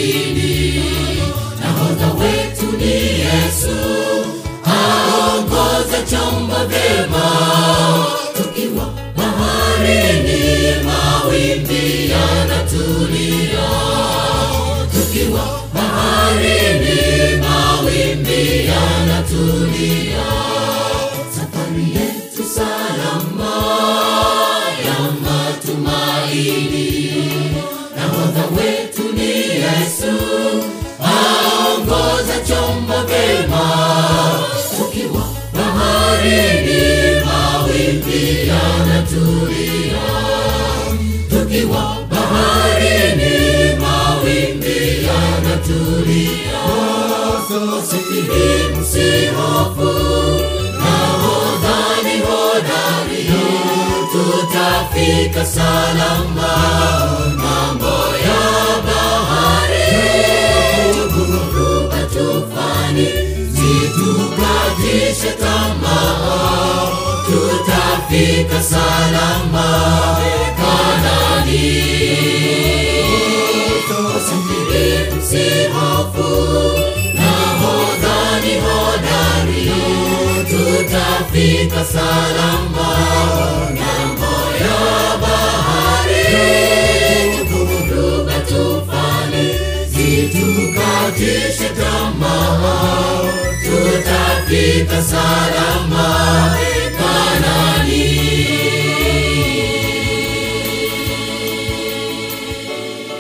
baharini. Nahodha wetu ni Yesu, aongoza chombo vyema. Tukiwa baharini, mawimbi yanatulia. Tukiwa baharini, mawimbi yanatulia. Safari yetu salama ya matumaini. Nahodha wetu ni Yesu, aongoza chombo vyema. Tukiwa baharini, mawimbi yanatulia. Tukiwa baharini, mawimbi yanatulia. Msafiri msihofu, nahodha ni hodari, tutafika salama ng'ambo ya bahari. Dhoruba tufani zitukatishe tamaa, tutafika salama Kanaani. Wasafiri msihofu, nahodha ni hodari, tutafika salama ng'ambo ya bahari. Dhoruba tufani zitukatishe tamaa, tutafika salama Kanaani.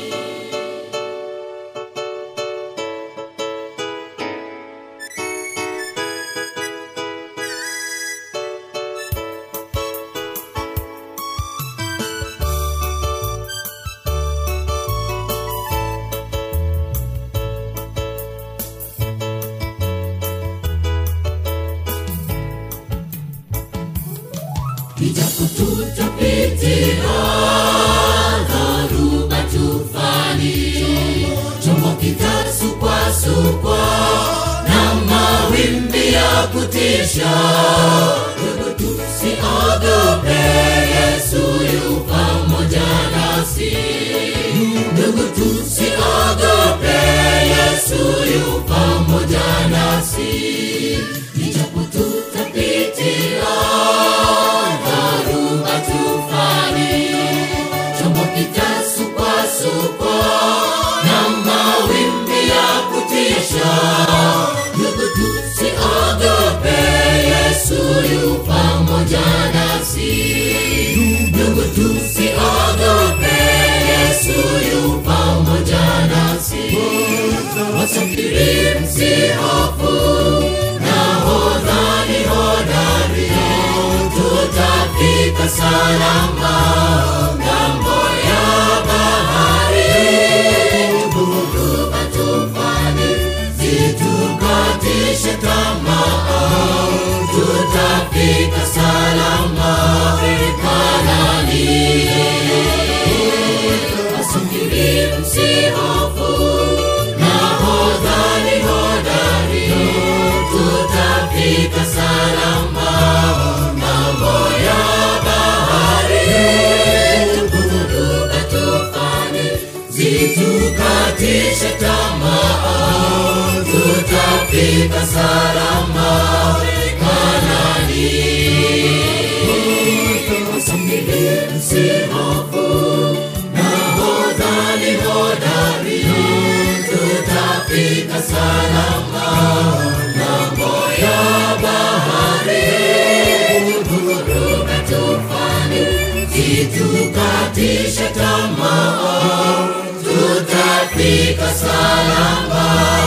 Ijapo tutapitia dhoruba tufani, chombo kitasukwasukwa na mawimbi ya kutisha. Ndugu, tusiogope, Yesu yu pamoja nasi. Ndugu, tusiogope, Yesu yu pamoja nasi. Ijapo tutapitia dhoruba tufani, chombo kitasukwasukwa na mawimbi ya kutisha. Ndugu, tusiogope, Yesu yu pamoja nasi. Ndugu, tusiogope, Yesu yu pamoja nasi. Wasafiri msihofu, nahodha ni hodari, tutafika salama ng'ambo ya bahari. Dhoruba tufani zitukatishe tamaa, tutafika salama Kanaani. Wasafiri msihofu, nahodha ni hodari, tutafika salama ng'ambo ya bahari. Dhoruba tufani zitukatishe tamaa, tutafika salama Kanaani. Wasafiri msihofu, nahodha ni hodari, tutafika salama ng'ambo ya bahari. Dhoruba tufani zitukatishe tamaa, tutafika salama